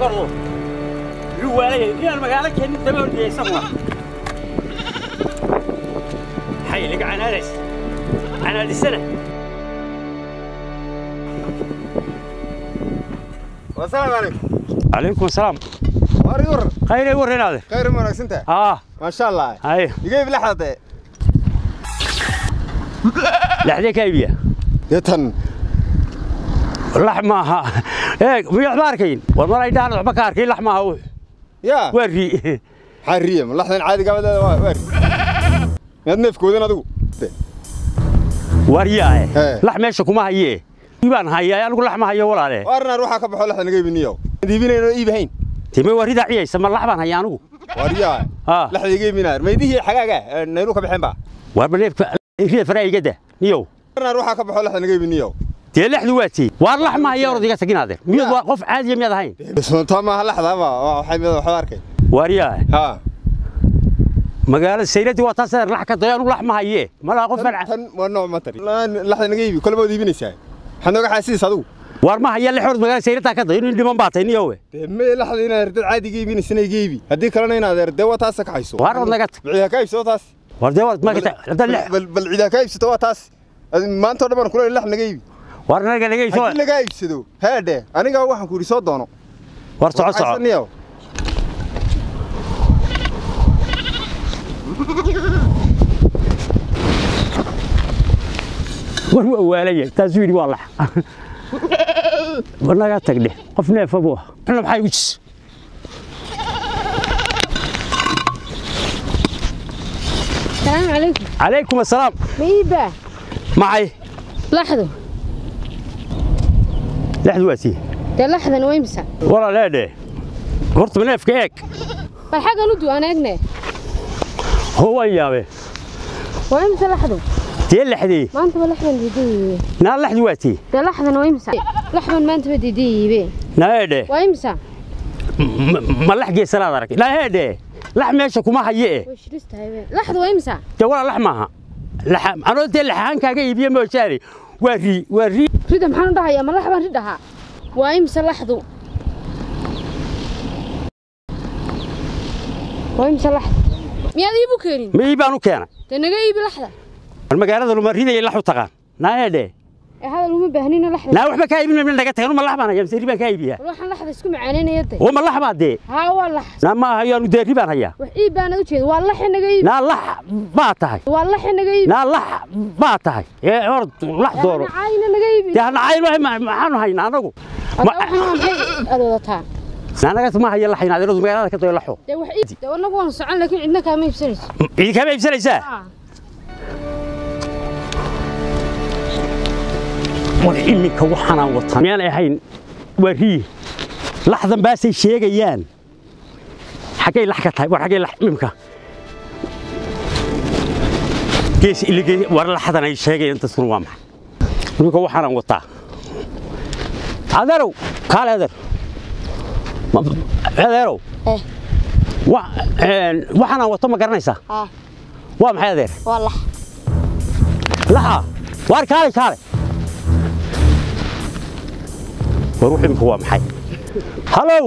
wado yuu waalaya inaan magaalo keenin daba ordaya isaguna maxay liga canaadays canaadisana wasalaamu calaykum calaykum asalaam waari war khayray warreenaade khayr ma wanaagsantahay aa maasha allah haye igeyb laxdade laxdee ka iibiya dee tan lax maaha eeg miyaad ma arkayn war mar ay dhahan waxba ka arkayn lax maaha wuxu yaa waa rii maxaa riya ma laxdan caadi gabadeeda waa waa miyaad neefkoodan adigu waariyaae Ee. lax meesha kuma hayee baan hayaa anigu lax ma hayo walaale waarna ruuxa ka baxo laxdan iga ibiniyo iibinayno iibahayn time waa ridaa ciyaysa ma lax baan hayaa anigu waariyaa Ah. laxda iga ibinaa maydihii xagaaga nayru ka baxeen ba waarba neefka rida faraa igada niyow waarna ruuxa ka baxo laxdan iga ibiniyo dee lexdu waa tii waar lax ma haya orod iga taginaade miyad Ya. waa qof caadiya miyaad ahayn soontaa maaha laxda ma waxay mid waxba arkay waariyaae ha magaalada sayradii waa taas lax ka dayo anigu lax ma hayee malaha qof baan tan waa nooc matari laxdan iga iibi kolba waad iibinaysaa waxaad nooga xaasiis adigu waar ma haya lix orod magaalada sayradaa ka dayo nin dhiman baa tay niyowe dee mee laxda inaad herdad caadi iga iibinaysana iga iibi haddii kalena inaad herdee waa taasa ka hayso waar od naga tag bicidaa ka iibsato taas waar dee waad magata hadda lix bal bal cidaa ka iibsato waa taas Adi- maanta oo dhan baan kula lax naga iibi waar naga naga iso haddii lagaa iibsado heedhe aniga waxaan ku yidhi soo doono waar soco soco Waxaysaniyow. war waa waalaya taasuu yidhi waa lax war naga tag dheh qof neefa buu ah xuna maxaa igu jis السلام عليكم calaykum assalaam ميبا maxay لحظة lexdu waa tii ده لحظة ويمسا walaaleedhe horta neefka eeg فالحاجة ندو أنا أجنى hoo waan yaabe ويمسا لحظة dee lexdii ما أنت بلحظة دي naa lexdu waa tii ده لحظة ويمسا لحظة ما أنت بدي دي بي naeedhe ويمسا ma lax geesanaad arag naeedhe lax meesha kuma haye eh وش رست هاي لحظة ويمسا dee walaa lax maaha Laxa- anoo dee laxaankaaga iibiye moojaane waa rii waa rii ريدها محل ده يا ما لحظة ريدها ويمسا لحظة ويمسا لحظة مياد يبو كيرين ma ii baan u keenay ده نجاي بلحظة war magaalada luma ridaya lax u taqaan naeedhe هذا اللي هم بهنينا لحظة naa waxba kaa iibin naga tagan ma lax baan hayaa mise ri baan kaa iibiyaa روح لحظة اسكو معانينا يدي oo ma lax baa dee ها والله naa ma hayaanu dee ri baan hayaa وحيب أنا وجهي والله إحنا جاي naa lax baa tahay والله إحنا جاي naa lax baa tahay ee hor lax dooro أنا عاينة أنا جاي dee hana cayn maxaanu haynaa anagu هذا وحنا محي أدوتان naanagas ma haya laxayn adeeradu magaalada ka dayo laxo ده وحيد ده والله وانا سعان لكن عندنا كمان يبسنس cidi kama iibsanaysaa آه war iminka waxaanaan wataa miyaan ahayn waa rii laxdan baasay sheegayaan xaggay lax ka tahay war xaggay lax imimka gees ilige war laxdan ay sheegayaan dadkuna waa maxay iminka waxaanaan wataa adeerow kaale adeer Ma- adeerow إيه wa- een, waxaanaan wato ma garanaysaa آه waa maxay adeer والله laxa waar kaale kaale war wux imika waa maxay halow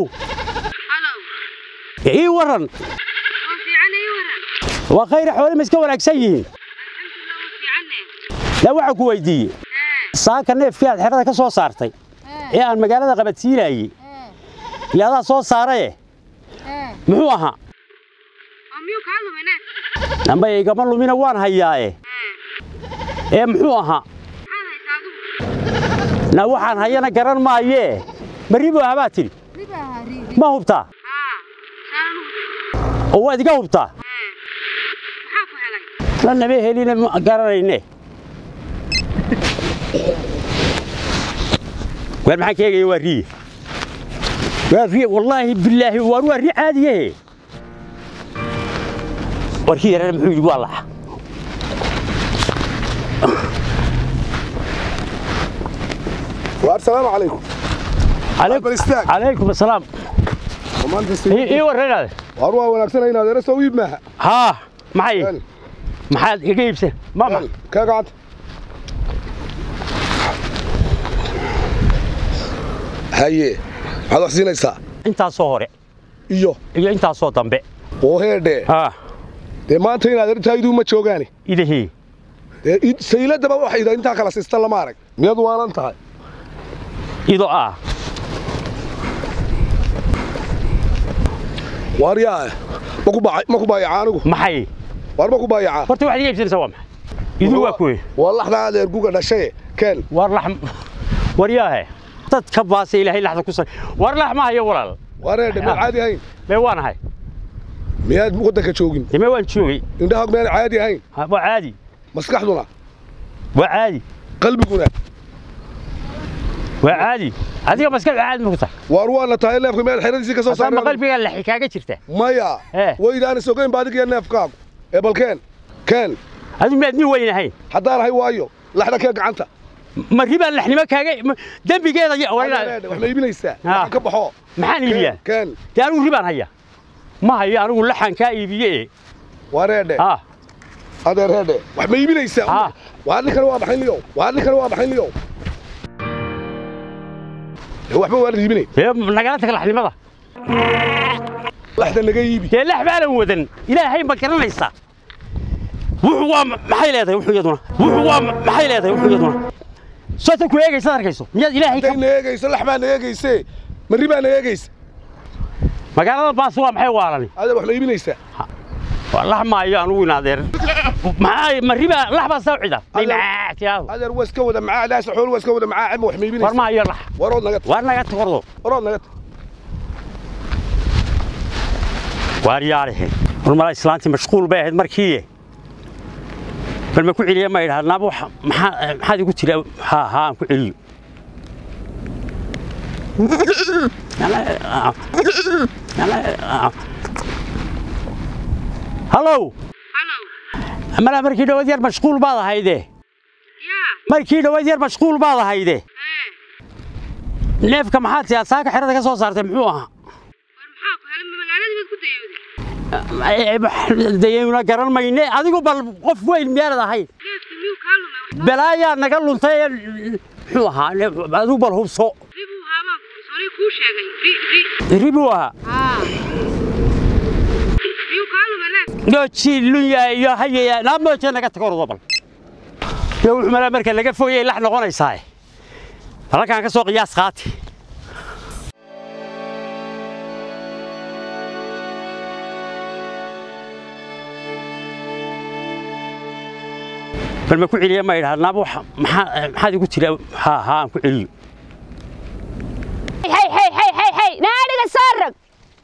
هلو ii waran وفي عنا يورا waa khayra xoole ma iska wanaagsan yihiin وفي عنا yaa waxaan ku weydiiyey saaka neefkii aad xerada ka soo saartay ee aan magaalada qabadsiinayey iyo adaa soo saaraye muxuu ahaa أميو كالو هناك namba igama lumina waan hayaaye ee muxuu ahaa هذا يساعدوك na waxaan hayana garan maayee marribo habaa tidhi ربا ريدي ma hubtaa آه سانو oo waad iga hubtaa محاكو هلاي la naba heline ma garanayne waar maxaan ka eegaya waa riye waa riye wallaahi bilaahi waar waa ri caadiyahe warkii yarana muxuu yidhi waa laxa السلام عليكم calaykum Bal istaag. calaykum asalaam maanta ii ii warraynaade war waa wanaagsan inaad era soo iib maaha haa maxay maxaad iga iibsan mama ka gacanta haye maxaad wax siinaysaa intaasoo hore iyo iyo intaasoo dambe oo heedhe ah dee maanta inaad arintaydu ma joogaani idahii dee id- sayladaba waxay yidhaa intaa kala siista lama arag miyaad waalan tahay ido ah waar yaa ma ku baa- ma ku baayaca anigu maxay waar ma ku baayacaa horta waxaad iga iibsanaysaa waa maxay idu waa kuwe waa laxda adeer guga dhashaye keen war lax waryaahe dadka baase ilaahay laxda ku sar war lax ma hayo walaal waar heedhe miyaad caadi ahayn mee waan ahay miyaad waddanka joogin dee mee waan joogay indhahaag miyaan caadi ahayn Ha, waa caadi maskaxduna waa caadi qalbiguna waa caadi adiga maskaxda caadi ma ku tahay waar waana tahay neefka miyaad xeradiisii ka soo haddaan ma saareen qalbigaa laxi kaaga jirta maya Eh. waydaan isogayn ba adigiyo neefkaagu ee bal keen keen adigu miyaad nin weyn ahayn haddaan ahay waayo laxda kee gacanta ma ribaan laxnimo kaaga ma- dembigeeda ya- waa Adeer inaa- heedhe, wax ma iibinaysaa Ah. Waxa ka baxo maxaan iibiyaa keen dee anigu ribaan haya ma hayo anigu laxan kaa iibiye waar heedhe ah adeer heedhe wax ma iibinaysaa Ah. waa ninkan waa baxin liyow waa ninkan waa baxin liyow Dee waxba waa la iibinay dee nagala tag laxnimada laxda naga iibi dee lax baanan wadan ilaahay ma garanaysaa wuxuu waa ma- maxay leedahay wuxuu iyaduna wuxuu waa ma- maxay leedahay wuxuu iyaduna soota ku eegaysaad arkayso miyaad ilaahay ka haday na eegayso lax baa na eegayse marri baa na eegaysa magaalada baas waa maxay waalani adeer wax ma iibinaysaa waa lax maayo anugu inaadeer maxaa ma riba lax baa saa u cida Adeer- tiyaado adeer waa iska wada macaa daasa xool waa iska wada macaa ama wax ma war iibinaysaa maayo lax warood naga waar naga takordo warood naga waar yaalihe war mala islaantii mashquul bay ahayd markii bal ma ku celiya ma idhaha naaba wax maxaa maxaad igu tiri haa haa aan ku celiyo hallow mala markii dhawaad yar mashquul baad ahayde markii dhawaad yar mashquul baad ahayde neefka maxaad tiyaa saaka xerada ka soo saartay muxuu ahaa dayayna garan mayne adigu bal qof weyn miyaanad ahayn balaayaa naga luntay ee muxuu ahaa adigu bal hubso ribuu ahaa jilunya iyo hayaya naamooje naga tago ordo bal yo wuxuu malaa marka laga fogayay lax noqonaysaa halkaan ka soo qiyaas qaati bal ma ku celiya ma idhaha naaba wax maxaa maxaad igu tiri haa haa aan ku celiyo hey hey hey hey hey naadhiga soo rog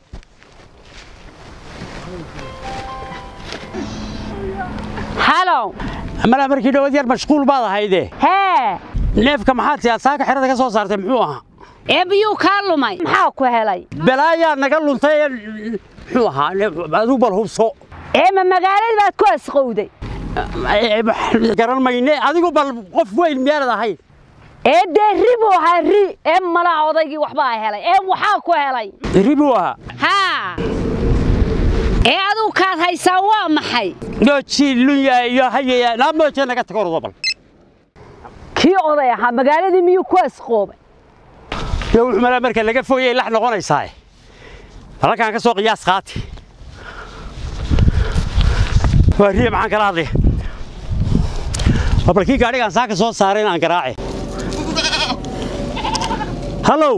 halow malaa markii dhawaad yar mashquul baad ahayde hee neefka maxaad tiyaa saaka xerada ka soo saartay muxuu ahaa ee biyuu kaa lumay maxaa ku helay balaayaa naga luntay ee muxuu ahaa adigu bal hubso ee ma magaaladii baad ku asqowday garan mayne adigu bal qof weyn miyaanad ahayn ee dee ri buu ahaa ri ee malaa odaygii waxbaa helay ee waxaa ku helay ribuu ahaa haa ee adigu kaad haysaa waa maxay yo jilunya iyo hayaya naamooje naga tago ordo bal kii oday ahaa magaaladii miyuu ku asqoobay yo wuxuu malaa marka laga fogayay lax noqonaysaa halkaan ka soo qiyaas qaati waa riya maxaan kala hadlaya waa bal kii gaadhigaan saaka soo saaray in aan garaace hallow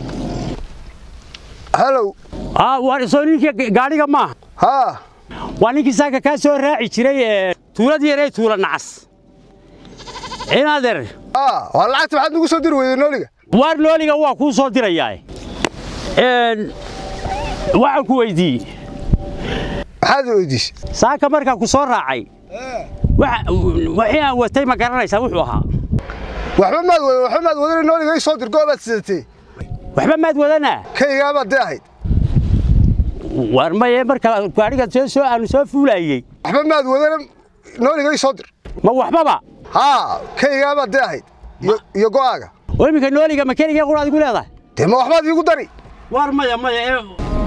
halow ah waa soo ninkii gaadhiga maaha haa waa ninkii saaka kaa soo raaci jiray ee tuuladii yaree tuula nacas inaadeer aa waa lacagta maxaad nagu soo diri weyday nooliga waar looliga waa kuu soo dirayaa een waxaan ku weydiiyey maxaad weydiisay saaka markaa ku soo raacay waxa- wixii aan watay ma garanaysaa wuxuu ahaa waxba maad wadan waxba maad wadan nooliga ii soo dir goobaad sidatay waxba maad wadanaa kaygaabaad dee ahayd waar maye marka gaadhiga soo soo aanu soo fuulayey waxba maad wadan nooliga ii soo dir ma waxbaba haa kaygaabaad dee ahayd iyo- iyo go'aaga oo iminka nooliga ma keligee quraad igu leedahay dee ma waxbaad iigu dari waar maya maya ee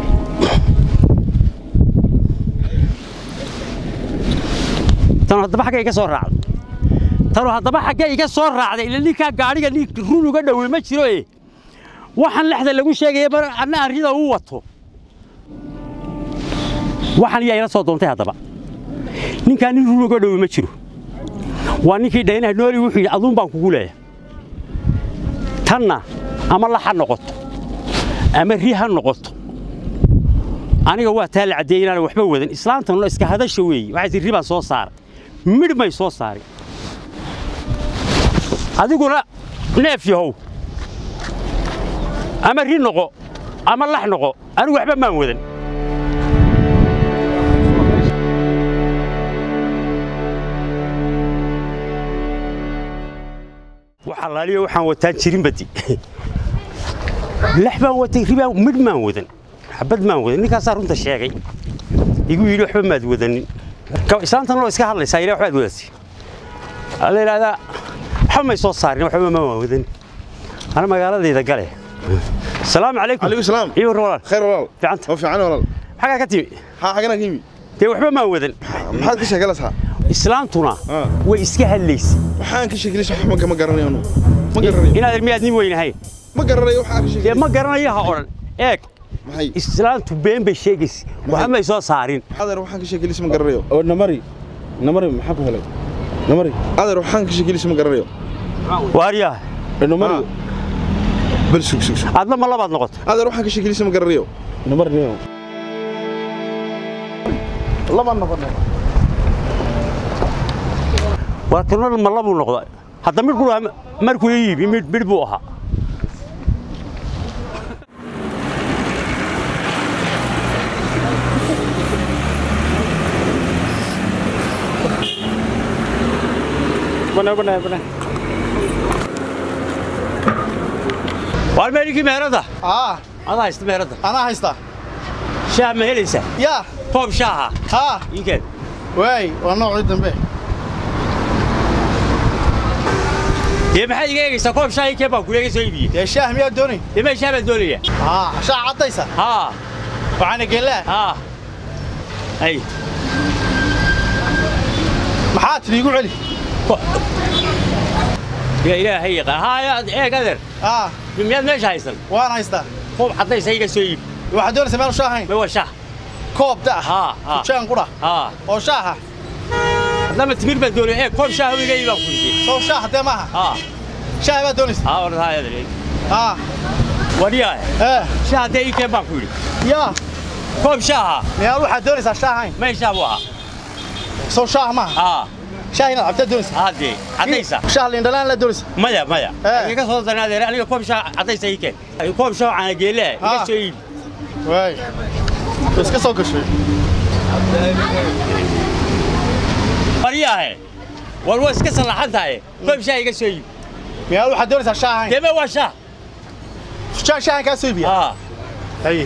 tanu haddaba xaggay iga soo raacday tanu haddaba xaggay iga soo raacday ila ninkaa gaadhiga nin run uga dhowey ma jiro e waxaan lexda lagu sheegaya bar anna arrida uu wato waxaan yaa ila soo doontay haddaba ninkaan nin ruuga dhowi ma jiro waa ninkii dhaynaha nooli wuxuu yidhi aduun baan kugu leeyahay tanna ama lax ha noqoto ama ri ha noqoto aniga waa taa la caddeeyey inaan waxba wadan islaantanuna iska hadasha weeye waxay tii ri baan soo saaray midh may soo saarin adiguna neef yahow ama ri noqo ama lax noqo anigu waxba maan wadan waxaa laaliyo waxaan wataan jirin badi lax baan watay ribaan midh maan wadan xabad maan wadan ninkaasaa runta sheegay igu yidhi waxba maad wadanin islaantan loo iska hadlaysaa ilaa waxbaad wadatay la yidhahdaa waxba may soo saarin waxba ma waan wadan ana magaaladayda gale asalaamu calaykum عليكم السلام iyo war walaal خير والله ficanta ما في عنا والله xagaa ka timi ها حقنا كيمي dee waxba maan wadan maxaad ka sheegalaysaa islaantuna Ah. way iska hadlaysay waxaan ka sheegalaysaa wax ma garanayo anu ma garanayo inaad miyaad nin weynahayn ma garanayo waxaan ka dee sheegalaysaa ma garanayo ha odhan eeg maxay islaantu been bay sheegaysa waxba may soo saarin adeer waxaan ka sheegalaysaa ma garanayo oo namari namari maxaa ku helay namari adeer waxaan ka sheegalaysaa ma garanayo waaryaa namari bal sug sug sug adna ma labaad noqoto adeer waxaan ka sheegalaysaa ma garanayo namari niyo laba noqon waa kanol ma labuu noqda hadda midh buu ahaa markuu ii yibi midh midh buu ahaa bana bana bana waar meeligii meeradda aa adaa haysta meeradda anaa haysta shaah ma helaysaa yaa koob shaaha haa ii keen waay waa noocii dambe dee maxaad iga eegaysaa koob shaah ii keen baan kuleega soo iibiyey dee shaah miyaa doonay dee mee shaah baan doonaya haa shaah caddaysa haa waxaana geellaa haa ay maxaa tidhi igu celi yaa ilaahay yaqaan haa yaa eeg adeer aa miyaad meesha haysan waan haystaa koob caddaysa iga soo iibi waxaad doonaysa meel shaah hayn mee waa shaah koob da haa haa tujaan qudha haa oo shaaha haddama timir baan doonaya eeg koob shaah iga iibaan ku yidhi sow shaah haddee maaha haa shaah baad doonaysa haa war haa adeer haa wariyaa ee shaah haddee ii keen baan ku yidhi yaa koob shaaha miyaa waxaad doonaysaa shaah hayn mee shaah buu ahaa sow shaah maaha haa shaah inaad cabtaad doonaysa haddee caddaysa shaah liindhalaan la doonaysa maya maya Eh. iga soo darna adeer aniga koob shaah caddaysa ii keen koob shaah caana geele iga Ah. soo iibi waay iska soo gashay waryaahe war waa iska sallaxan tahay koob shaah iga soo iibi miyaa waxaad doonaysaa shaah hayn deme waa shaah shaah shaahan kaa soo iibiya haa haye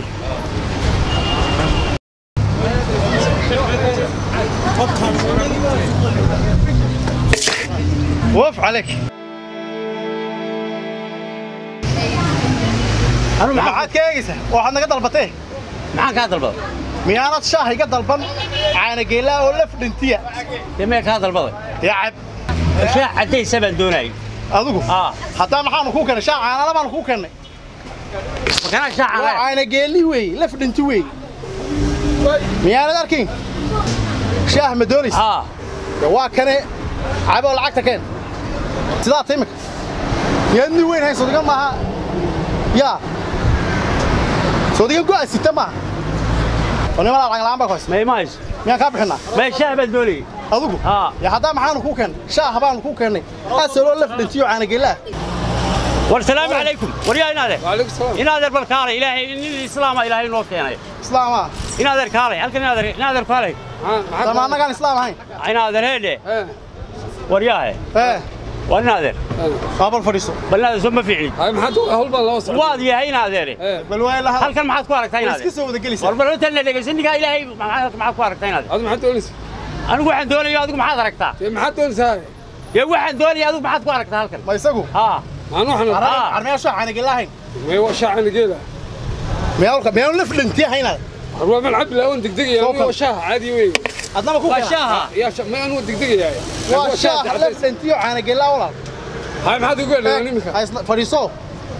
وف عليك anu maxaa maxaad ka eegaysaa waxaad naga dalbatee maxaan kaa dalbaday miyaanad shaah iga dalban caana geelaa oo laf dhintiya deme kaa dalbaday yaa cab shaah caddaysa baan doonayay adigu haa haddaa maxaanu kuu kennay shaah caanala baanu kuu kennay makanaa shaah waa caana caana geeli wey laf dhinti wey miyaanad arkayn shaah ma doonaysa haa dee waa kane caboo lacagta keen sidaa ta imika miyaad nin weyn hayn sodiga maaha yaa sodiga go'a sita maaha oo nimanaa lacag la'aan baa ku haysa ma ima hayso miyaan kaa bixinaa mee shaah baan doonayay adigu haa ya haddaa maxaanu kuu keennay shaah baanu kuu keennay asaloo laf dhintiyo caana geelaa war salaamu calaykum waryaa inaadeer waalaikum salaam inaadeer bal kaalay ilaahay nin islaama ilaahay noo keenay islaamaa inaadeer kaalay halkan inaadeer inaadeer kaalay sama annagaan islaam ahayn inaadeer heedhe waryaahe ee war inaadeer qaabal fadhiiso bal inaadeer soo ma fiicin hay maxaad hawl baa loo socdaa waad yahay inaadeere bal waa la hadal halkan maxaad ku aragtaa iska inaadeer soo wada gelaysaa war bal intaan la dhegaysan ninkaa ilaahay maxaad maxaad ku aragtaa inaadeer adigu maxaad doonaysaa anigu waxaan doonayo adigu maxaad aragtaa dee maxaad doonaysaa dee waxaan doonaya adigu maxaad ku aragtaa halkan ma isagu haa maan waxna Ah. armaya shaah caana geelaa ahayn may waa shaacana geela miyaa miyaanu laf dhintiya haynaad war waa man cabdi laawan degdegaya Soo aniga waa kal. shaah caadi wey adnaba ku waa kena shaaha yaa sha may anigu degdegayaa waa shaah laf dhintiyo caana geelaa walaal hay maxaad ugu helay iminka Ha isla- fadhiiso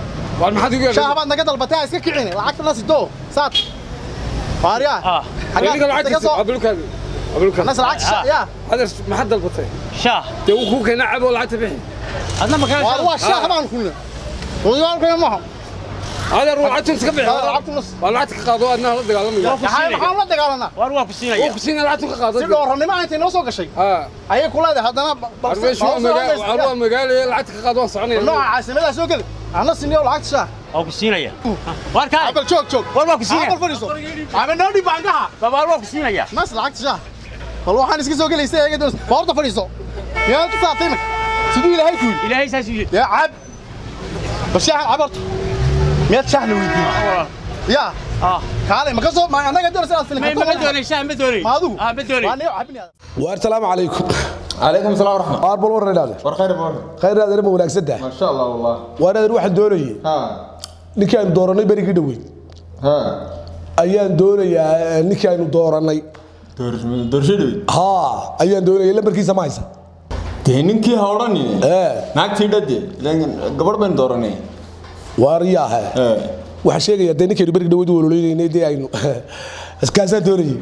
waar maxaad igu shaaha baad naga dalbatay ha iska kicine lacagta na sito saad waaryaa Ah. aniga xaggaa lacagta soo abulkaadi abulkaadi nas lacagta sha- yaa adeer maxaad dalbatay shaah dee wuu kuu keenaa cabo lacagta bixi adna ma waar kala waa shaaha baan kulna wadiyaalkaya maaha adeer waa lacagta iska bixi Yaa lacagta nas waa lacagta ka qaado adna la dagaalamaya maxaa maxaan la dagaalanaa war waa ku oo siinaya ku siinaa lacagta ka qaado si dhooranimo intay noo soo gashay haa ayay ku leedahay haddana armeeshu waa magaalo waa magaalo lacagta ka qaado waan soconaya nooca caasimadaa soo geli ana siniyo lacagta shaah waa ku siinaya war kaa cabal joog joog war waa ku siinaya cabal fadhiiso cabal noo dhib baangaha babaal waa ku siinaya nas lacagta shaah bal waxaan iska soo gelaysa eega doon boorta fadhiiso miyaa ku saatay marka siduu ilaahay ku yidhi ilaahay saas yidhi yaa cab bal shaahan cabarto miyaad shaah la weydiiyey yaa ah kaalay ma ka soo ma annaga doonaysa inaad ma filin ma doonay shaah ma doonay ma adigu ah ma doonay waa niyo cabinaya waar salaamu calaykum calaykum salaam waraxmat waar bal warran idhaade war khayr baa khayr adeer ma wanaagsan tahay maasha allah wallah waar adeer waxaan doonayay ha ninkii aynu doorannay berigii dhoweyd ha ayaan doonayaa eh, ninkii aynu doorannay doorshadhoyd haa ayaan doonayay lambarkiisa ma haysa dee ninkii ha odhanine ee naagtii dhade gabadh baynu dooranay waar yaahe ee waxaan sheegayaa dee ninkaynu berigii dhoweyd u ololaynay dee aynu iskaasaan doonayay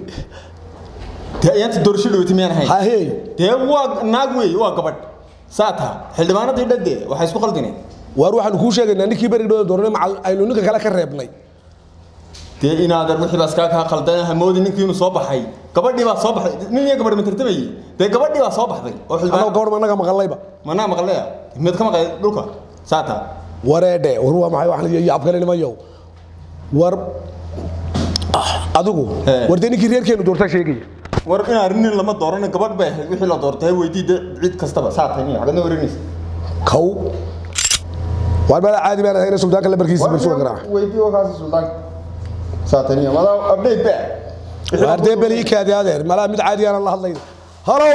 dee ayaanta doorshadhoyti miyaan ahayn hahey dee waa naag wey waa gabadh saa taha xildhibaanadii dhade waxay isku qaldineen waar waxaanu kuu sheegaynaa ninkii berigii dhoweyd doorannay macal aynu ninka kale ka reebnay dee inaadan wixii baas kaa kaa qaldan hamoodi ninkii inuu soo baxay gabadhii baa soo baxday nin iyo gabadh ma tartamayey dee gabadhii baa soo baxday oo annago xildhibaan gabadh annaga maqallayba manaa maqleya mid ka maqlay dhulka saa taha wareedhe war waa maxay waxaan iyo yaab kale nimayow war Ah, adigu Ee. war dee ninkii reerkeenu doortaa sheegaya war in arrin lama dooran gabadh bay ahayd wixii la doortay weydii de cid kastaba saa tahay miya xagadna warinaysa kow waar mala caadi baan ahayna suldaanka lambarkiisa balsuga garaaca weydii oo kaasi sultaan saa tahay miya madaa update ba waar dee beli ii kaadi adeer malaa mid caadi aanan la hadlayn halow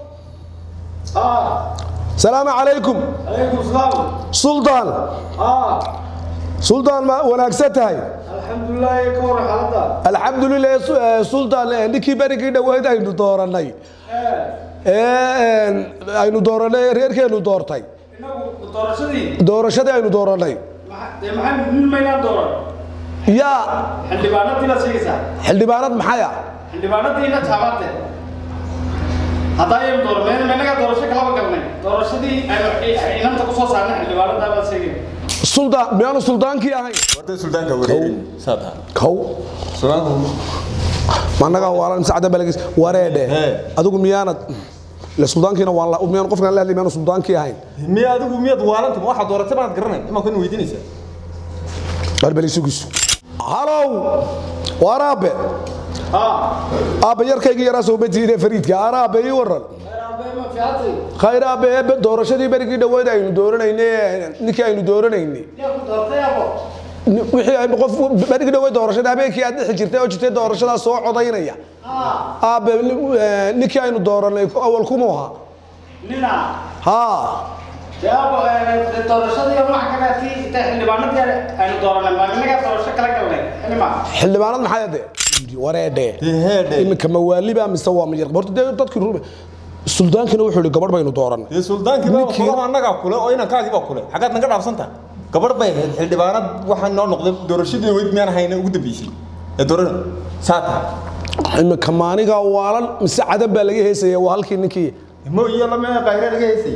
salaamu calaykum suldaan suldaan ma wanaagsan tahay alxamdulilah eh, suldaan eh, ninkii berigii dhoweyd aynu doorannay ee een, aynu doorannay reerkeenu doortay doorashadii doorashadii aynu doorannay dee maxay nin maynaan dooran yaa xildhibaanadii la sheegaysaa xildhibaanad maxaya xildhibaanadii la taabate haddaynu dooran meen maynaga doorasho kalaba galnay doorashadii aynu inanta ku soo saarnay xildhibaanadaa baa sheegay suldaan miyaanu suldaankii ahayn warta sultaanka wareerin saa taha kow sultaanku managa waalan sacda balagis wareedhe Ee. adigu miyaanad le suldaankiina waan la miyaan qofkan la hadlay miyaanu suldaankii ahayn miya adigu miyaad waalanta ma waxaad dooratay baad garanay imaa kun weydiinaysaa barbeli sugisu halow waar aabe aabe yarkaygii yaraa soo batiine fariidka aan aabe ii waran khayr aabe eebe doorashadii berigii dhoweyd aynu dooranayne ninkii aynu dooranaynay Ni- wixii ay qof berigii dhoweyd doorashada habeenkii aad dhixi jirtay oo jirtay doorashadaa soo codaynaya aabe ni- eh, ninkii aynu dooranay awal kumuu ahaa nina haa dee doorashadii waxa kale tii intay xildhibaanadii aynu dooranay maa inaga doorasho kala galnay xilima xildhibaanad maxay ade wareedhe heedhe iminka mawaaliba mise waa miyar horta dee dadkii rume suldaankina wuxuu yihi gabadh baynu dooran dee sultaankii Ninkii- baa annagaa kule oo inankaagii baa kule xaggaad naga dhaafsanta gabadh bay ahayd xildhibaanad waxaa noo noqday doorashadii weyd miyaan hayna ugu dambeysay ee doorana saa taha iminka maaniga waalan mise cadan baa laga heesaya waa halkii ninkii mo iyo lama qaahire laga heysay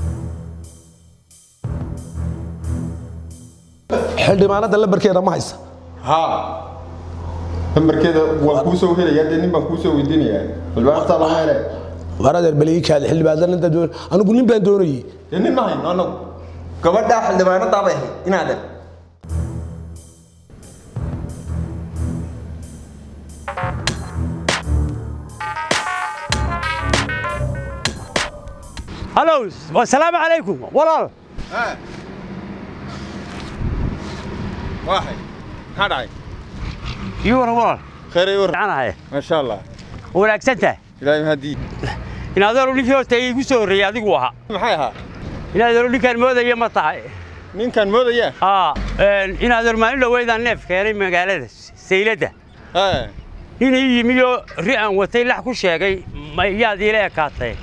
xildhibaanada lambarkeeda ma haysa haa lambarkeeda waan kuu soo helayaa dee nin baan kuu soo weydiinayaa xildhibaanadtaa lama hele waar adeer baliikaada xildhibaanada inta doon anigu nin baan doonayay dee nin ma hayno annagu gabadhaa xildhibaanadaa bay ahayd inaadan halow wasalaamu calaykum walaal waaxay maxaa dhacay ii waran walaal khayray war anahay maasha allah wanaagsan tahay ilaahay mahadii in adeeru ninkii horta igu soo horreeyey adigu ahaa maxay ahaa in adeeru ninkaan moodaya ma tahay ninkan moodaya haa in adeer maalin dhaweydaan neef keenay magaalada sayladda Haa. nin ii yimiyoo ri aan watay lax ku sheegay ma yaad iila ekaatay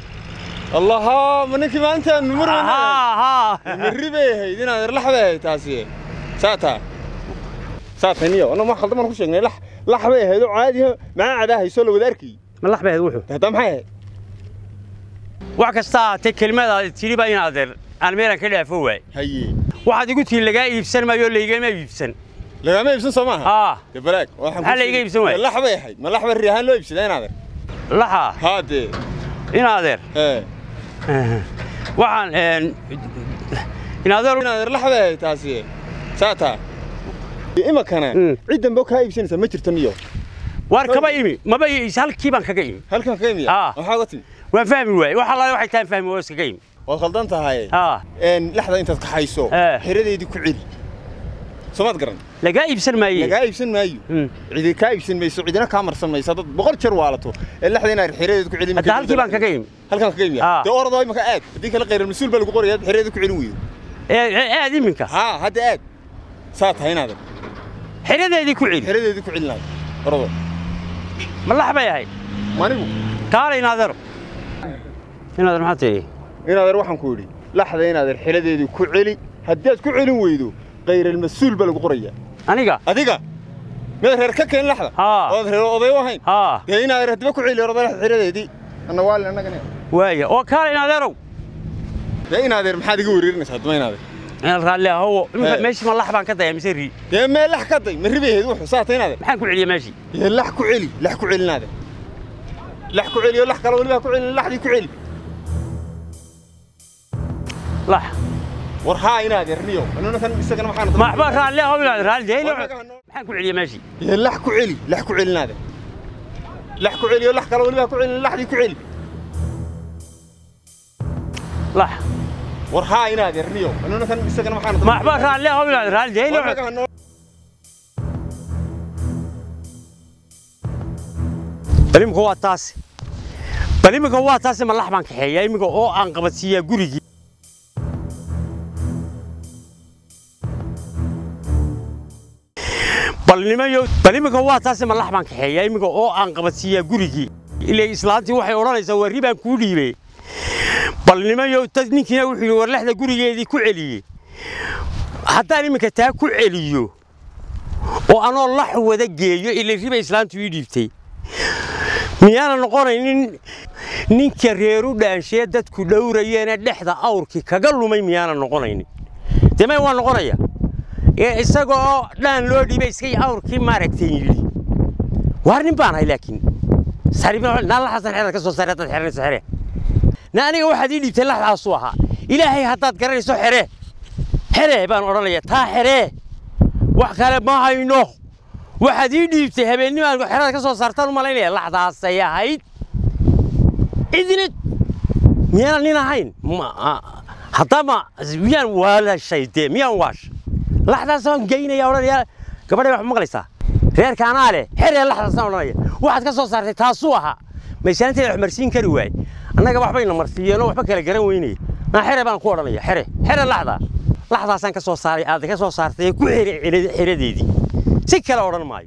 allaha ma ninkii maalintaan numar haa haa marri bay ahayd inaad erlax bay ahayd taasi saataa saataa niyo anna ma khaldan baan ku sheegnay lax lax bay ahayd oo caadi ah macaa cadaa hayso la wada arkayay ma lax bay ahayd wuxuu hadda maxay ahayd wax kasta ahaatee kelmadaad tidhi baa in adeer aan meelan ka dhaafo waay haye waxaad igu tihi lagaa iibsan maayo laygama iibsan lagama iibsan soo maaha aa dee balaag waxaan Maxaa la iga iibsan waayey? lax bay ahayd ma lax bari ahaan loo iibsadaa in adeer laxa haa dee in adeer ee waxaan een, in adeer in adeer lax bay ahayd taasi saataa imakana Mm. cid dambe kaa iibsanaysa ma jirto niyo waar kaba imi maba i- halkii baan kaga imi halkan ka imiya Ah. maxaa uga timi waan fahmi waayey wax allaale waxay tahan fahmi oo iskaga imi waad khaldan tahay aa een laxda intaad kaxayso Eh. xeradeedii ku celi soomaad garan lagaa iibsan maaye lagaa iibsan maayo Mm. cidi kaa iibsan mayso cidina kaa marsan mayso dad boqol jeer waalato ee laxda inaad xeradeeda ku celin hadda halkii baan kaga imi halkan kaga imiya Ah. dee orodoo imaka aad haddii kala qayran mas-uul baa lagu qoraya aad xeradeeda ku celin weydo ee ee, aad iminka haa hadda aad saa tahay inaadan xeradeedii ku celi xeradeedii ku celinaad orodo ma lax bay ahayd manigu kaale in adeero in adeer maxaa tihi inaadan waxaan ku yidhi laxda inaadan xeradeedii ku celi haddaad ku celin weydo qayral-mas-uul baa lagu qoraya aniga adiga miyaad reer ka keen laxda Haa. ood reer oday u ahayn aa dee inaadan hadaba ku celi orodo laxda xeradeedii anna waalin annagana waaya oo kaale in adeerow dee inaadeer maxaad iga wereerinaysaa haddaba inaadeer in raalli ahowo iminka Eh. meeshii ma lax baan ka daya mise rii dee mee lax ka day ma ribay ahayd wuxuu saa tahay inaadeer maxaan ku celiya meeshii dee lax ku celi lax ku celi inaadeer lax ku celi oo lax kale weliba ha ku celin laxdii ku celi lax war haa inaadeer niyo annuna kan isagana maxaan ma waxba raalli ahow in adeer raalli dee War naga hanoo- maxaan ku celiya meeshii dee lax ku celi lax ku celi inaadeer lax ku celi oo lax kale weliba ha ku celin laxdii ku celi lax war haa inaadeer niyo annuna kan isagana maxaan ma waxba raalli ahow in adeer raalli dee War naga hanoo- bal imika waa taasi bal imika waa taasi ma lax baan kaxeeyaa imika oo aan qabadsiiyaa gurigii bal nimayo bal imika waa taasi ma lax baan kaxeeyaa imika oo aan qabadsiiyaa gurigii ilaa islaantii waxay odhanaysaa waa ribaan kuu dhiibey bal nimayo dad ninkiina wuxuu yidhi war laxda gurigeedii ku celiyey haddaan iminka taa ku celiyo oo anoo lax wada geeyo ila riba islaantu ii dhiibtay miyaana noqonaynin ninka reeru dhaanshee dadku dhowrayeene dhexda awrkii kaga lumay miyaana noqonaynin dee may waa noqonaya ee isagoo dhaan loo dhiibay iskay awrkii maaragtay yidhi waar nin baan ahay laakiin naa laxaasan xeeraad ka soo saare haddaad xeranayso xere na aniga waxaad ii dhiibtay laxdaasuu ahaa ilaahay haddaad garanayso xere xere baan odhanaya taa xere wax kale ma hayno waxaad ii dhiibtay habeennimaan xerada ka soo saartaan u malaynaya laxdaasay ahayd cidina miyaana nin ahayn haddama miyaan waalashay dee miyaan waash laxdaas waan geynaya odhanaya gabadhay wax maqlaysaa reerka anaa leh xeree laxdaasaan odhanaya waxaad ka soo saartay taasuu ahaa maysaanteeda wax marsiin kari waaye annaga waxbayna marsiiyeenoo waxba kala garan weynaya naa xere baan ku odhanaya xere xere laxda laxdaasaan ka soo saaray aad ka soo saartay ku xere xeradeedii si kale odhan maayo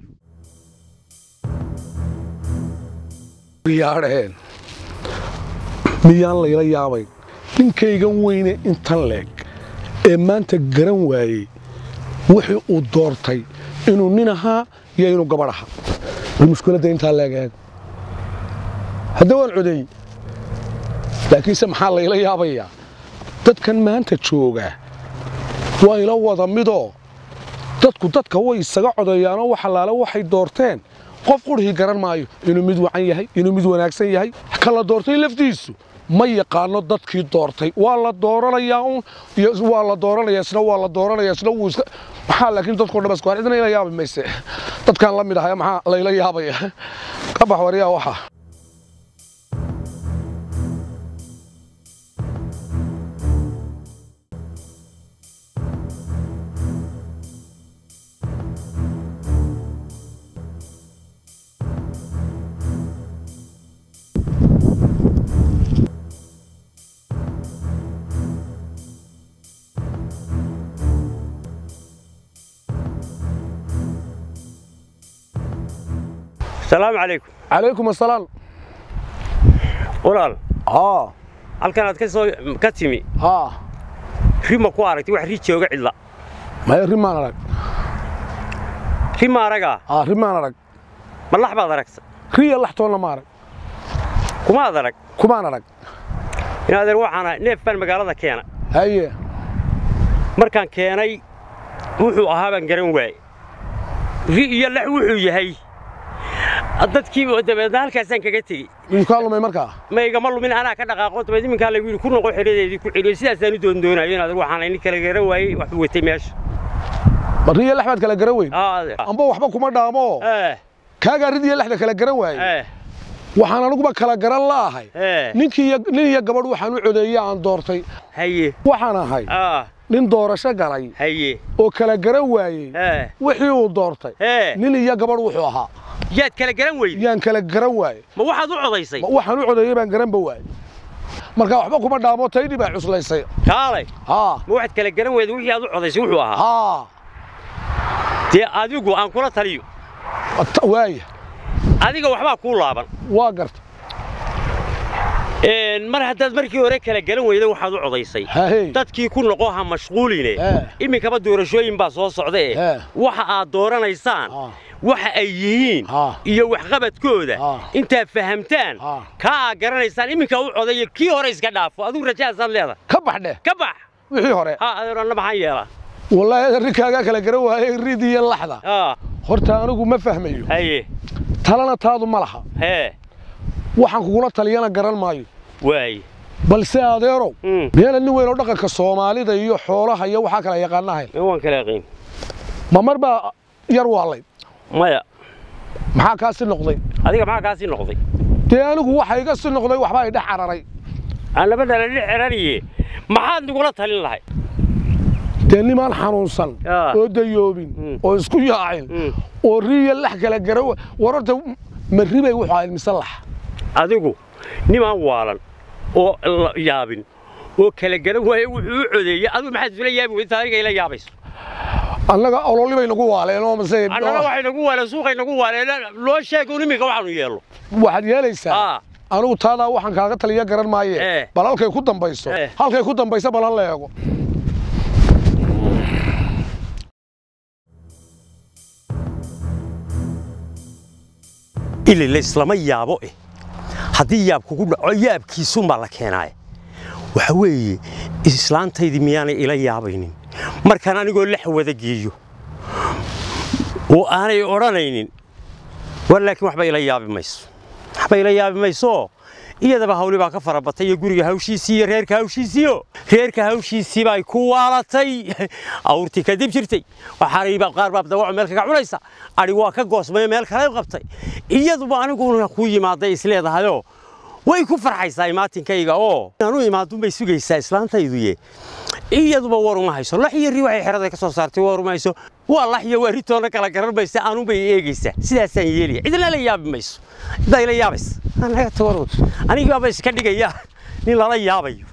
yaadheen miyaan layla yaabayn ninkaygan weyne intan leeg ee maanta garan waayey wixii uu doortay inuu nin ahaa iyo inuu gabadh ahaa bal mushkiladda intaa leeg eeg hadda waan codeey laakiinse maxaa layla yaabayaa dadkan maanta jooga waa ila wada midoo dadku dadka way isaga codeeyaanoo wax allaale waxay doorteen qof qurhii garan maayo inuu mid wacan yahay inuu mid wanaagsan yahay ka la doortay laftiisu ma yaqaano dadkii doortay waa la dooranayaa un waa la dooranaya isna waa la dooranaya isna wuu iska maxaa laakiin dadkoo dhan isku cidna ila yaabi mayse dadkaan la mid ahaya maxaa layla yaabaya ka bax waryaa waxa asalaamu calaykum calaykum asalaam walaal haa halkan aad ka soo ka timi haa ri ma ku aragtay wax ri jooga cidla maya rimaan arag rima aragaa aa rimaan arag ma lax baad aragta riya laxtoonna ma arag kumaad arag kumaan arag in adeer waxaan ahay neef baan magaalada keena haye markaan keenay wuxuu ahaa baan garan waaye ri iyo lax wuxuu yahay dadkii dabeedna halkaasaan kaga tegey miyuu kaa lumay markaa ma igama lumin anaa ka dhaqaaqo dabeed iminkaa lagu yidhi ku noqo xidhadeedii ku celiyo sidaasaan u doondoonayo in adeer waxaan nin kala garan waayey waxbuu watay meesha ma riya lax baad kala garan weyn aa adeer amba waxba kuma dhaamo eh kaagaa ridiya laxda kala garan waaye eh waxaan aniguba kala garan la'ahay eh ninkii iyo nin iyo gabadh waxaan u codeeyey aan doortay haye waxaan ahay aa nin doorasho galay haye oo kala garan waayey eh wixii uu doortay eh nin iyo gabadh wuxuu ahaa yaad kala garan weyday yaan kala garan waaye ma waxaad u codaysay Ma- waxaan u codeeyey baan garanba waaye marka waxba kuma dhaamo taydhi baa cuslaysay kaalay haa ma waxaad kala garan weyday wixii aad u codaysay wuxuu ahaa haa dee adigu aan kula taliyo At- waaya adiga waxbaa kuu laaban waa garta Een, mar haddaad markii hore kala garan weyday waxaad u codaysay hahey dadkii ku noqo ha mashquuline Eh. iminkaba doorashooyin baa soo socda Eh. eh waxa aad dooranaysaan Ah. waxa ay yihiin Ah. iyo waxqabadkooda Ah. intaad fahamtaan Ah. kaa aad garanaysaan iminka u codayo kii hore iska dhaafo adigu rajahaasaad leedahay ka bax dheh ka bax wixii hore ha adeeranna maxaan yeelaa wallaahi rinkaagaa kala garan waayey rid iyo laxda aa horta anigu ma fahmayo haye talana taadu ma laha hee waxaan kugula taliyana garan maayo waaye balse adeerow Mm. meela nin weyn oo dhaqanka soomaalida iyo xoolaha iyo waxaa kala yaqaanahay ma waan kala yaqiin ma mar baa yar waalay maya maxaa kaa si noqday adiga maxaa kaasii noqday dee anigu waxa iga si noqday waxba ay dhex cararay aan laba dhala dhex xeraniye maxaad nagula talin lahay dee nimaan xanuunsan Ah. oo dayoobin Mm. oo isku yaacin Mm. oo riya lax kala gara war horta ma ribay wuxuu ahayd mise lax adigu nimaan waalan oo la yaabin oo kala garan waaye wuxuu u codeeyey adigu maxaad isula yaabi weyda adiga ila yaabayso annaga ololi bay nagu waaleen oo mase annana waxay nagu waaleen suuqay nagu waaleen loo sheego iminka waxaanu yeello waxaad yeelaysaa aa anigu taadaa waxaan kaaga taliya garan maaye Eh. bal halkay ku dambayso Eh. halkay ku dambayso bal hal la eego ili layslama yaabo eh haddii yaab kugu dhaco yaabkiisuunbaa la keenaaye waxa weeye islaantaydii miyaanay ila yaabaynin markaan anigoo lax wada geeyo oo aanay odhanaynin war laakiin waxba ila yaabi mayso waxba ila yaabi mayso iyadaba hawli baa ka farabatay iyo guriga hawshiisii iyo reerka hawshiisiiyo reerka hawshiisii bay ku waalatay awrtii kadib jirtay waxaana qaar baa dawaco meel kaga cunaysa adhi waa ka goosmay meel kale u qabtay iyaduba aniguna ku yimaaday isleedahayoo way ku farxaysaa imaatinkayga oo anu imaadunbay sugaysaa islaantayduye iyaduba war uma hayso lax iyo ri waxay xerada ka soo saartay war uma hayso waa lax iyo waa ritoona kala garan maysa anunbay eegaysaa sidaasaan yeelaya cidna la yaabi mayso ciddaa ila yaabaysa anaga tawarod anigaaba iska dhigaya nin lala yaabayo